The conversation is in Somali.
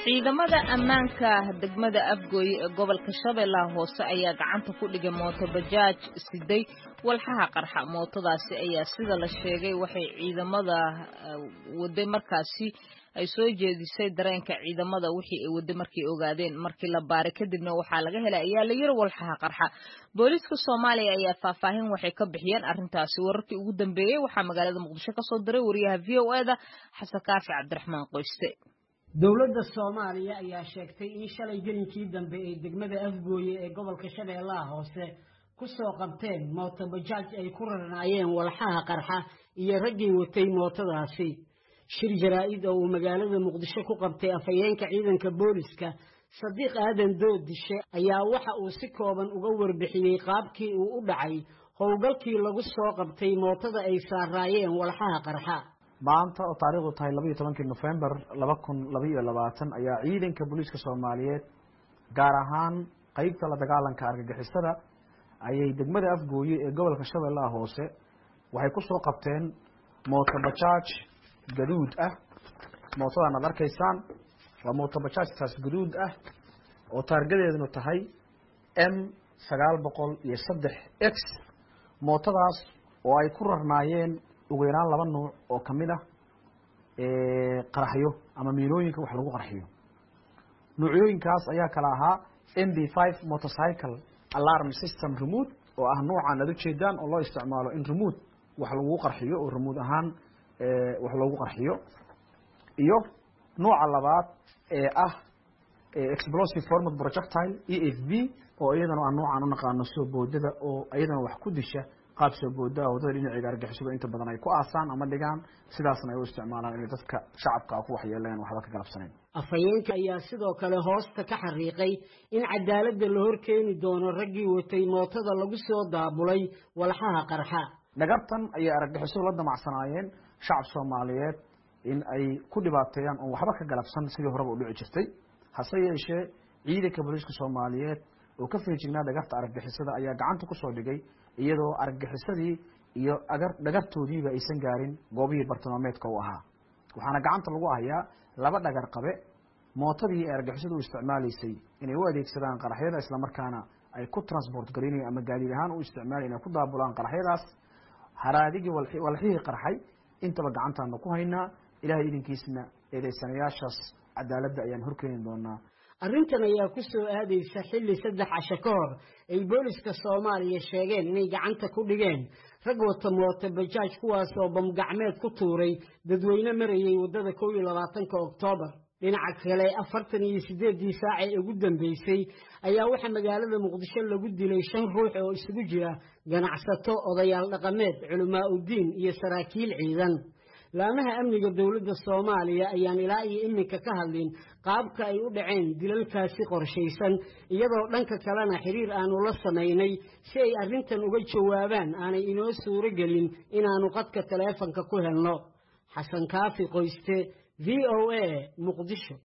ciidamada ammaanka degmada afgooye ee gobolka shabeellaha hoose ayaa gacanta ku dhigay mooto bajaaj siday walxaha qarxa mootadaasi ayaa sida la sheegay waxay ciidamada waday markaasi ay soo jeedisay dareenka ciidamada wixii ay waday markay ogaadeen markii la baaray kadibna waxaa laga helay ayaa la yiri walxaha qarxa booliiska soomaaliya ayaa faahfaahin waxay ka bixiyeen arrintaasi wararkii ugu dambeeyey waxaa magaalada muqdisho kasoo diray wariyaha v o eda xasan kaafi cabdiraxmaan qoyste dowladda soomaaliya ayaa sheegtay in shalay gelinkii dambe ee degmada afgooye ee gobolka shabeellaha hoose ku soo qabteen mooto bajaaj ay ku rarnaayeen walxaha qarxa iyo raggii watay mootadaasi shir jaraa-id oo uu magaalada muqdisho ku qabtay afhayeenka ciidanka booliska sadiiq aadan doodishe ayaa waxa uu si kooban uga warbixiyey qaabkii uu u dhacay howlgalkii lagu soo qabtay mootada ay saaraayeen walxaha qarxa maanta oo taariikhdu tahay labaiyo tobankii nofembar laba kun labaiyo labaatan ayaa ciidanka booliiska soomaaliyeed gaar ahaan qeybta la dagaalanka argagixisada ayay degmada afgooye ee gobolka shabeellaha hoose waxay ku soo qabteen mooto bajaaj gaduud ah mootadan aad arkaysaan waa mooto bajaajtaas gaduud ah oo taargadeedunu tahay m sagaal boqol iyo saddex x mootadaas oo ay ku rarnaayeen ugu yaraan laba nuuc oo kamid ah qaraxyo ama miilooyinka wax lagu qarxiyo nuucyooyinkaas ayaa kala ahaa m b five motorcycle alarm system remote oo ah nuucan aad ujeedaan oo loo isticmaalo in remote wax lagu qarxiyo oo remote ahaan wax loogu qarxiyo iyo nuuca labaad ee ah explosive format projectile e f b oo iyadana a nuucan unaqaano soo boodada oo iyadana wax ku disha qaab soo boodaa wadada dhinaceega argixisada inta badan ay ku aasaan ama dhigaan sidaasna ay u isticmaalaan inay dadka shacabka ku waxyeeleen waxba ka galabsanayn afhayeenka ayaa sidoo kale hoosta ka xariiqay in cadaaladda la hor keeni doono raggii watay mootada lagu soo daabulay walxaha qarxa dhagartan ayay argagixisadu la damacsanaayeen shacab soomaaliyeed in ay ku dhibaateeyaan oon waxba ka galabsan sidii horeba u dhici jirtay hase yeeshee ciidanka booliiska soomaaliyeed oo ka feejignaa dhagarta argagixisada ayaa gacanta kusoo dhigay iyadoo argagixisadii iyo agar dhagartoodiiba aysan gaarin goobihii bartilmaameedka u ahaa waxaana gacanta lagu hayaa laba dhagar qabe mootadii ay argagixisadu u isticmaalaysay inay u adeegsadaan qaraxyada islamarkaana ay ku transport garinayan ama gaadiid ahaan u isticmaalayan inay ku daabulaan qaraxyadaas haraadigii walxihii qarxay intaba gacantaana ku haynaa ilahay idinkiisna eedeysanayaashaas cadaaladda ayaan horkeeni doonaa arrintan ayaa ku soo aadaysa xilli saddex casho ka hor ay booliska soomaaliya sheegeen inay gacanta ku dhigeen rag wata mooto bajaaj kuwaas oo bamgacmeed ku tuuray dadweyne marayay waddada kow iyo labaatanka oktoobar dhinaca kale afartan iyo siddeeddii saac ee ugu dambeysay ayaa waxaa magaalada muqdisho lagu dilay shan ruux oo isugu jira ganacsato odayaal dhaqameed culamaa uddiin iyo saraakiil ciidan laamaha amniga dowladda soomaaliya ayaan ilaa iyo iminka ka hadlin qaabka ay u dhaceen dilalkaasi qorshaysan iyadoo dhanka kalena xiriir aanu la samaynay si ay arrintan uga jawaabaan aanay inoo suuro gelin inaannu qadka taleefanka ku helno xasan kaafi qoyste v o a muqdisho